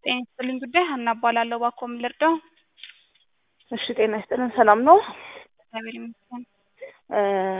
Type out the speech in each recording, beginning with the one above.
ጤና ይስጥልኝ ጉዳይ ሀና እባላለሁ። እባክዎ ምን ልርዳው? እሺ ጤና ይስጥልን። ሰላም ነው? እግዚአብሔር ይመስገን። እ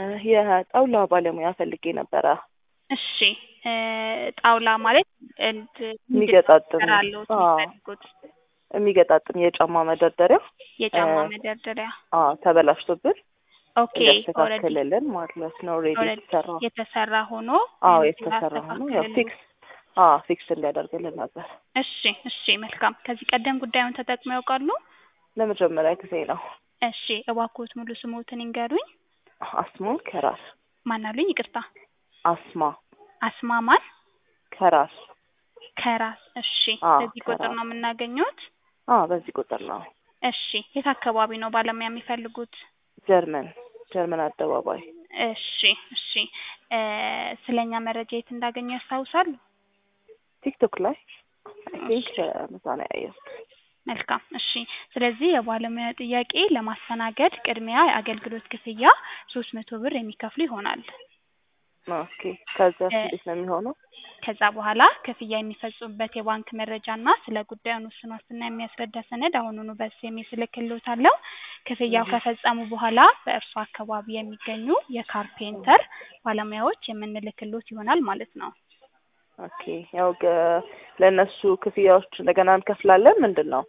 የጣውላ ባለሙያ ፈልጌ ነበረ። እሺ እ ጣውላ ማለት እንድ የሚገጣጥም እንድትሰራለሁ አዎ፣ የሚፈልጉት የሚገጣጥም የጫማ መደርደሪያ የጫማ እ መደርደሪያ። አዎ ተበላሽቶብን ኦኬ ኦልሬዲ እንዲያስተካክልልን ማለት ነው። ሬዲ ኦልሬዲ የተሰራ የተሰራ ሆኖ አዎ እንትን የተሰራ ሆኖ ያው አስተካክልልኝ። ፊክስ አዎ ፊክስ እንዲያደርግልን ነበር። እሺ እሺ መልካም። ከዚህ ቀደም ጉዳዩን ተጠቅመው ያውቃሉ? ለመጀመሪያ ጊዜ ነው። እሺ እባክዎት ሙሉ ስሞትን ይንገሩኝ። አስማ ከራስ ማን አሉኝ? ይቅርታ አስማ አስማማን ከራስ ከራስ። እሺ አዎ በዚህ ቁጥር ከራስ ነው የምናገኘውት? አዎ በዚህ ቁጥር ነው። እሺ የት አካባቢ ነው ባለሙያ የሚፈልጉት? ጀርመን ጀርመን አደባባይ እሺ እሺ እ ስለኛ መረጃ የት እንዳገኙ ያስታውሳሉ? ቲክቶክ ላይ አይ እሺ ቲንክ ምሳ ነው ያየሁት። መልካም እሺ። ስለዚህ የባለሙያ ጥያቄ ለማስተናገድ ቅድሚያ የአገልግሎት ክፍያ ሶስት መቶ ብር የሚከፍሉ ይሆናል። ኦኬ ከዛ እ እንዴት ነው የሚሆነው? ከዛ በኋላ ክፍያ የሚፈጽሙበት የባንክ መረጃና ስለ ጉዳዩን ውስን ዋስትና የሚያስረዳ ሰነድ አሁኑኑ በኤስኤምኤስ እልክልዎታለሁ። ክፍያው እህ ከፈጸሙ በኋላ በእርሱ አካባቢ የሚገኙ የካርፔንተር ባለሙያዎች የምንልክልዎት ይሆናል ማለት ነው። ኦኬ ያው ገ- ለእነሱ ክፍያዎች እንደገና እንከፍላለን ምንድን ነው?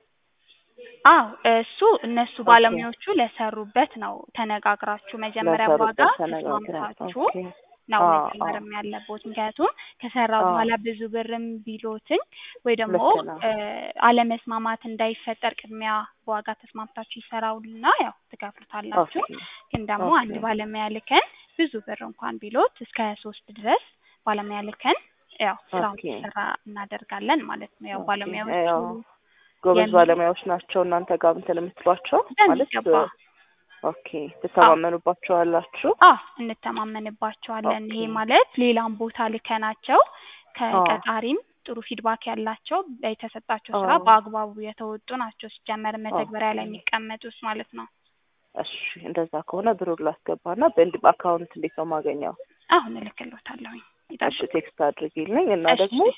አዎ እሱ እነሱ ኦኬ ባለሙያዎቹ ለሰሩበት ነው ተነጋግራችሁ መጀመሪያ ዋጋ ለሰሩበት ተነጋግረን ተስማምታችሁ ኦኬ ነው አዎ አዎ መጀመርም ያለቦት። ምክንያቱም ከሰራው አዎ በኋላ ብዙ ብርም ቢሎትኝ ወይ ደግሞ ልክ ነው። እ አለመስማማት እንዳይፈጠር ቅድሚያ በዋጋ ተስማምታችሁ ይሰራውና ያው ትከፍሉታላችሁ። ኦኬ ግን ደግሞ ኦኬ አንድ ባለሙያ ልከን ብዙ ብር እንኳን ቢሎት እስከ ሶስት ድረስ ባለሙያ ልከን ያው ስራው ኦኬ እንዲሰራ እናደርጋለን ማለት ነው። ያው ኦኬ ባለሙያዎቹ ያው ጎበዝ የሚ ባለሙያዎች ናቸው እናንተ ጋር እንትን የምትሏቸው ማለት በሚገባ ኦኬ አዎ ትተማመኑባቸዋላችሁ? አዎ እንተማመንባቸዋለን። ኦኬ ይሄ ማለት ሌላም ቦታ ልከናቸው አዎ ከቀጣሪም ጥሩ ፊድባክ ያላቸው የተሰጣቸው ስራ አዎ በአግባቡ የተወጡ ናቸው። ሲጀመር መተግበሪያ ኦኬ ላይ የሚቀመጡት ማለት ነው። እሺ እንደዛ ከሆነ ብሩን ላስገባና በእንድ በአካውንት እንዴት ነው የማገኘው? አሁን እልክልዎታለሁኝ እሺ ይጠብቁኝ። ቴክስት አድርጊልኝ እና እሺ ደግሞ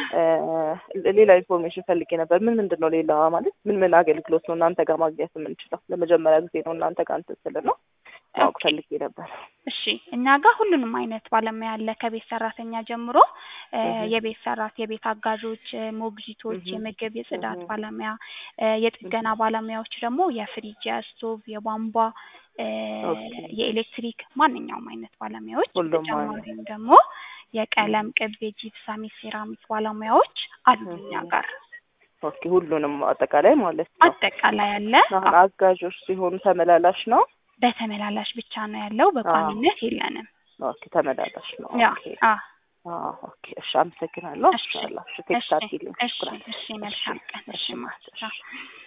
እ ሌላ ኢንፎርሜሽን ፈልጌ ነበር። ምን ምንድን ነው ሌላ ማለት ምን ምን አገልግሎት ነው እናንተ ጋር ማግኘት የምንችለው? ለመጀመሪያ ጊዜ ነው እናንተ ጋር እንትን ስል ነው ማወቅ ኦኬ ፈልጌ ነበር። እሺ እኛ ጋር ሁሉንም አይነት ባለሙያ አለ። ከቤት ሰራተኛ ጀምሮ እ እህ የቤት ሰራት የቤት አጋዦች፣ እ ሞግዚቶች፣ እህ የምግብ የጽዳት እህ ባለሙያ፣ እ የጥገና እህ ባለሙያዎች ደግሞ የፍሪጅ፣ የስቶቭ፣ የቧንቧ፣ እ ኦኬ የኤሌክትሪክ ማንኛውም አይነት ባለሙያዎች ሁሉም አለ። በተጨማሪም ደግሞ እህ የቀለም ቅብ፣ የጂፕሳም፣ የሴራሚክ ባለሙያዎች አሉ እኛ እህ ጋር ኦኬ ሁሉንም አጠቃላይ ማለት ነው። አጠቃላይ አለ። አሁን አዎ አጋዦች ሲሆኑ ተመላላሽ ነው? በተመላላሽ ብቻ ነው ያለው፣ አዎ በቋሚነት የለንም። ኦኬ ተመላላሽ ነው። ያ ኦኬ አዎ አዎ ኦኬ እሺ አመሰግናለሁ። እሺ ኢንሻአላህ እሺ እሺ ቴክስት አድርጊልኝ። እሺ ሽኩራን። እሺ እሺ መልካም ቀን። እሺ እሺ ማለት ማታ እሺ